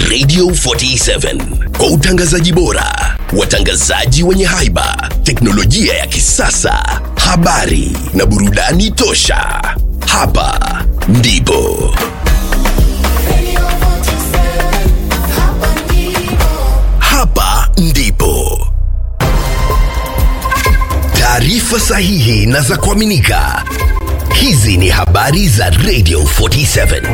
Radio 47 kwa utangazaji bora, watangazaji wenye haiba, teknolojia ya kisasa, habari na burudani tosha. Hapa ndipo hapa ndipo taarifa sahihi na za kuaminika. Hizi ni habari za Radio 47.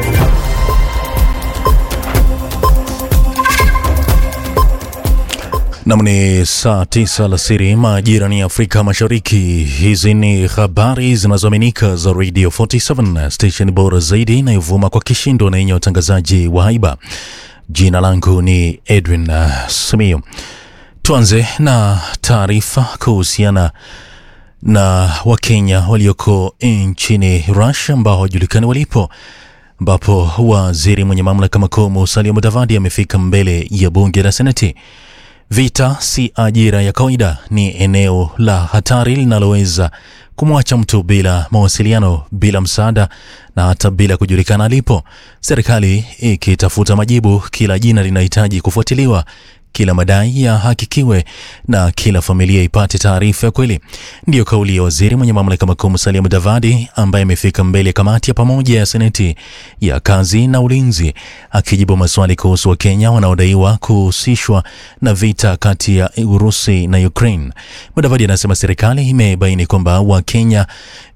Nam ni saa tisa alasiri majira ni Afrika Mashariki. Hizi ni habari zinazoaminika za Radio 47 station bora zaidi inayovuma kwa kishindo na yenye watangazaji wa haiba. Jina langu ni Edwin uh, Simiyu. Tuanze na taarifa kuhusiana na Wakenya walioko nchini Russia ambao hawajulikani walipo ambapo waziri mwenye mamlaka makuu Musalia Mudavadi amefika mbele ya bunge la Seneti. Vita si ajira ya kawaida, ni eneo la hatari linaloweza kumwacha mtu bila mawasiliano, bila msaada na hata bila kujulikana alipo. Serikali ikitafuta majibu, kila jina linahitaji kufuatiliwa, kila madai yahakikiwe na kila familia ipate taarifa ya kweli. Ndiyo kauli ya waziri mwenye mamlaka makuu Musalia Mudavadi ambaye amefika mbele ya kamati ya pamoja ya seneti ya kazi na ulinzi akijibu maswali kuhusu Wakenya wanaodaiwa kuhusishwa na vita kati ya Urusi na Ukraine. Mudavadi anasema serikali imebaini kwamba Wakenya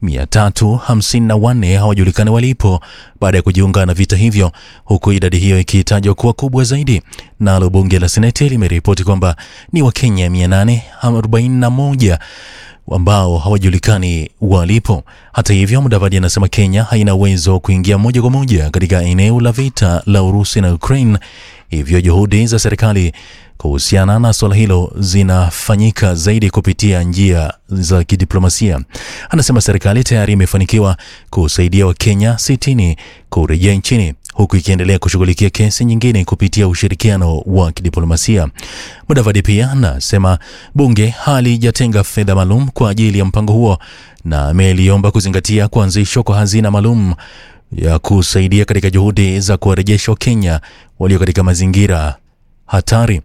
354 hawajulikani walipo baada ya kujiunga na vita hivyo, huku idadi hiyo ikitajwa kuwa kubwa zaidi. Nalo bunge la seneti limeripoti kwamba ni Wakenya 841 ambao hawajulikani walipo. Hata hivyo, Mudavadi anasema Kenya haina uwezo wa kuingia moja kwa moja katika eneo la vita la Urusi na Ukraine, hivyo juhudi za serikali kuhusiana na suala hilo zinafanyika zaidi kupitia njia za kidiplomasia. Anasema serikali tayari imefanikiwa kusaidia Wakenya 60 kurejea nchini huku ikiendelea kushughulikia kesi nyingine kupitia ushirikiano wa kidiplomasia. Mudavadi pia anasema bunge halijatenga fedha maalum kwa ajili ya mpango huo na ameliomba kuzingatia kuanzishwa kwa hazina maalum ya kusaidia katika juhudi za kuwarejesha Wakenya walio katika mazingira hatari.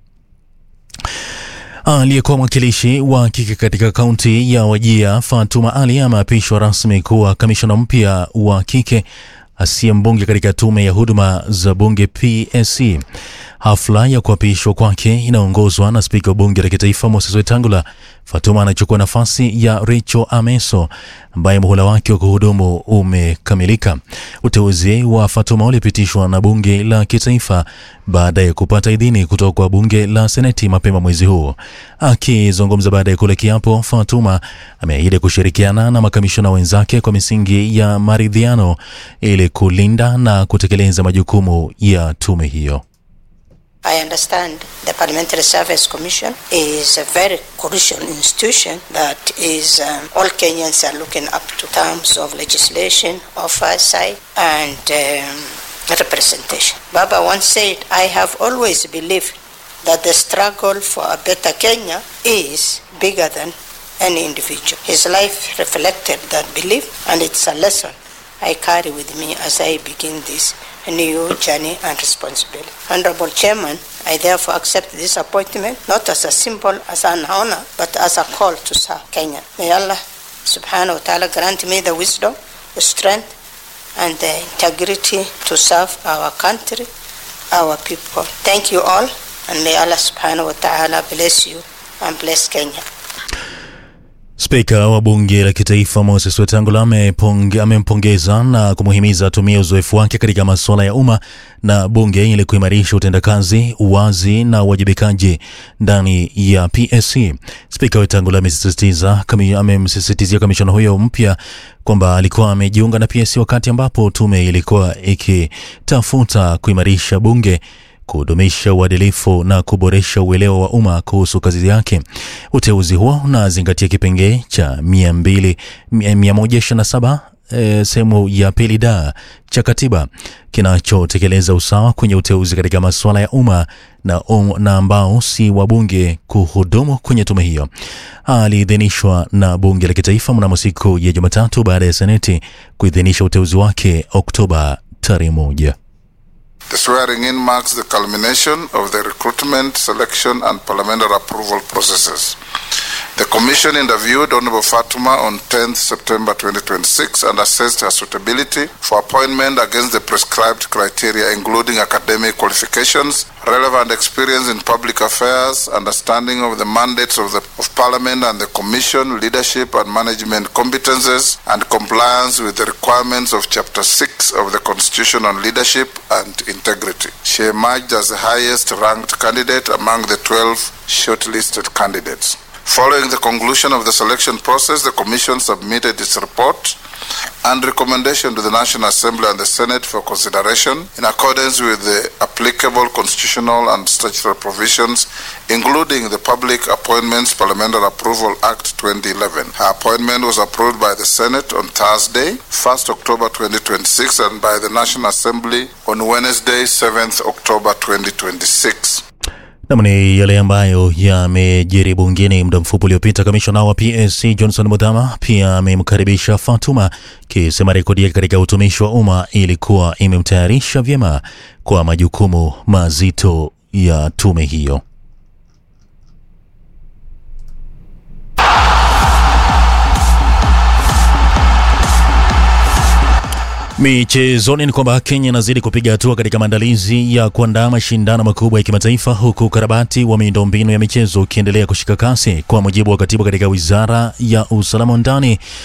Aliyekuwa mwakilishi wa kike katika kaunti ya Wajia Fatuma Ali ameapishwa rasmi kuwa kamishona mpya wa kike asiye mbunge katika tume ya huduma za bunge PSC. Hafla ya kuapishwa kwake inaongozwa na spika wa bunge la kitaifa Moses Wetangula. Fatuma anachukua nafasi ya Rachel Ameso ambaye muhula wake wa kuhudumu umekamilika. Uteuzi wa Fatuma ulipitishwa na bunge la kitaifa baada ya kupata idhini kutoka kwa bunge la seneti mapema mwezi huu. Akizungumza baada ya kula kiapo, Fatuma ameahidi kushirikiana na makamishona wenzake kwa misingi ya maridhiano ili kulinda na kutekeleza majukumu ya tume hiyo. I understand the Parliamentary Service Commission is a very crucial institution that is um, all Kenyans are looking up to terms of legislation, oversight, and um, representation. Baba once said, I have always believed that the struggle for a better Kenya is bigger than any individual. His life reflected that belief, and it's a lesson I carry with me as I begin this new journey and responsibility. Honorable Chairman, I therefore accept this appointment not as a symbol, as an honor, but as a call to serve Kenya. May Allah subhanahu wa ta'ala grant me the wisdom, the strength, and the integrity to serve our country, our people. Thank you all, and may Allah subhanahu wa ta'ala bless you and bless Kenya. Spika wa bunge la kitaifa Moses Wetangula ameponge- amempongeza na kumuhimiza atumie uzoefu wake katika masuala ya umma na bunge ili kuimarisha utendakazi, uwazi na uwajibikaji ndani ya PSC. Spika Wetangula amesisitiza kami- amemsisitizia kamishona huyo mpya kwamba alikuwa amejiunga na PSC wakati ambapo tume ilikuwa ikitafuta kuimarisha bunge kudumisha uadilifu na kuboresha uelewa wa umma kuhusu kazi yake. Uteuzi huo unazingatia kipengee cha 200 127 e, sehemu ya pili da cha katiba kinachotekeleza usawa kwenye uteuzi katika masuala ya umma na, um, na ambao si wabunge kuhudumu kwenye tume hiyo. Aliidhinishwa na bunge la kitaifa mnamo siku ya Jumatatu baada ya seneti kuidhinisha uteuzi wake Oktoba tarehe moja. The swearing in marks the culmination of the recruitment, selection, and parliamentary approval processes. The Commission interviewed Honorable Fatuma on 10th September 2026 and assessed her suitability for appointment against the prescribed criteria, including academic qualifications, relevant experience in public affairs, understanding of the mandates of the of Parliament and the Commission, leadership and management competences, and compliance with the requirements of Chapter 6 of the Constitution on Leadership and Integrity. She emerged as the highest ranked candidate among the 12 shortlisted candidates. Following the conclusion of the selection process, the Commission submitted its report and recommendation to the National Assembly and the Senate for consideration in accordance with the applicable constitutional and statutory provisions, including the Public Appointments Parliamentary Approval Act 2011. Her appointment was approved by the Senate on Thursday, 1st October 2026, and by the National Assembly on Wednesday, 7th October 2026. Nam ni yale ambayo yamejiri bungeni muda mfupi uliopita. Kamishona wa PSC Johnson Muthama pia amemkaribisha Fatuma, kisema rekodi yake katika utumishi wa umma ilikuwa imemtayarisha vyema kwa majukumu mazito ya tume hiyo. Michezoni ni kwamba Kenya inazidi kupiga hatua katika maandalizi ya kuandaa mashindano makubwa ya kimataifa huku ukarabati wa miundombinu ya michezo ukiendelea kushika kasi. Kwa mujibu wa katibu katika wizara ya usalama wa ndani